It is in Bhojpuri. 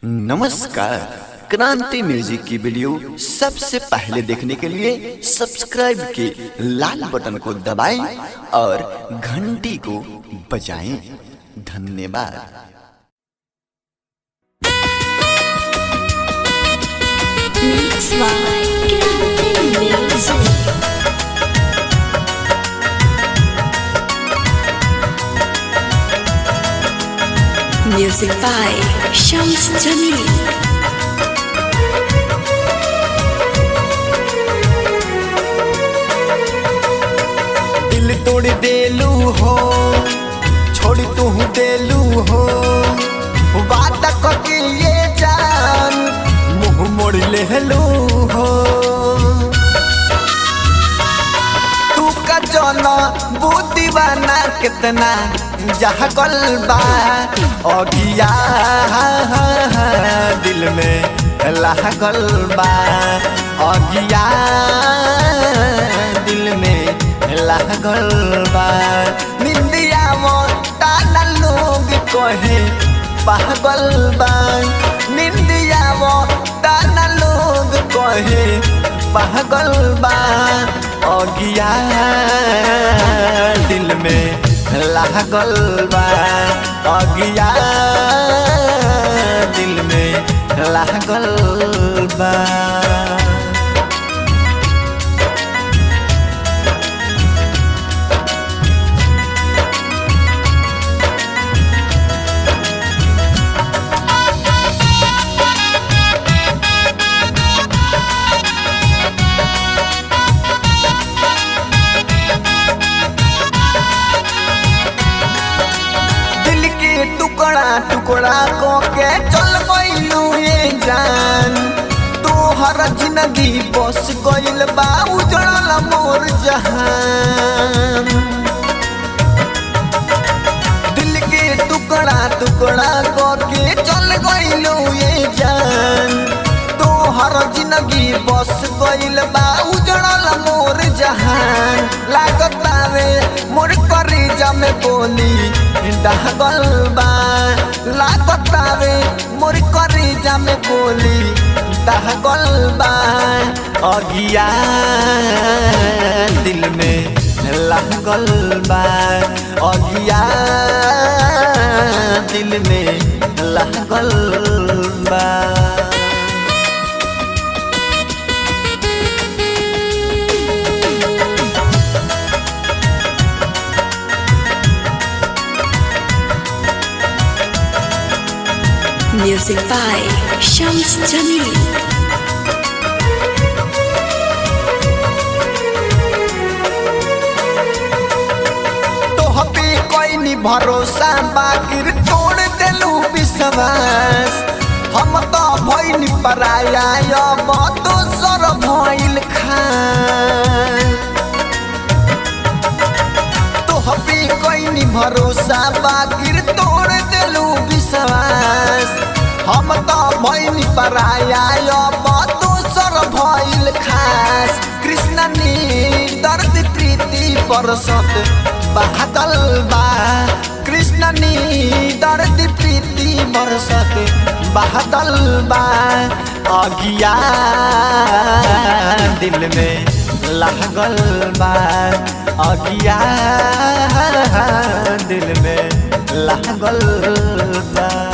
नमस्कार क्रांति म्यूजिक की वीडियो सबसे पहले देखने के लिए सब्सक्राइब के लाल बटन को दबाएं और घंटी को बजाएं धन्यवाद Mix by Grande Music. Music by Shams Jamil. दिल तोड़ देलू हो छोड़ तू देलू हो वादा करके ये जान मुंह मोड़ लेलू हो तू का जौना बुद्धि बना कितना जहाँ गल बा अगिया दिल में लागल बा अगिया दिल में लागल बा निंदिया मोटाना लोग कहे पागल बा निंदिया मोटाना लोग कहे पागल बा अगिया दिल में लागल बा अगिया दिल में लागल बा दिल के टुकड़ा टुकड़ा को के चल गइलू ये जान तोहर जिंदगी बस गइल बा उजड़ल मोर जहान दिल के टुकड़ा टुकड़ा को के चल गइलू ये जान तोहर जिंदगी बस गइल बा उजड़ल मोर जहान लागत बावे मोर करेजा में बोली डहगल बा लागत बावे मोर करेजा में बोली डहगल बा अगिया दिल में लागल बा अगिया दिल में लागल बा Music by Shams Jamil. तोह पे कोई नी भरोसा बाकिर तोड़ देलू विश्वास हम तो भइल पराया अब दोसर भइल खान तोह पे कोई नी भरोसा बाकिर तोड़ देलू विश्वास हम तो भइल पराया अब दोसर भइल खास कृष्ण नी दर्द प्रीति परसत बादल बा कृष्ण नी दर्द प्रीति बरसत बादल बा अगिया दिल में लागल बा अगिया दिल में लागल बा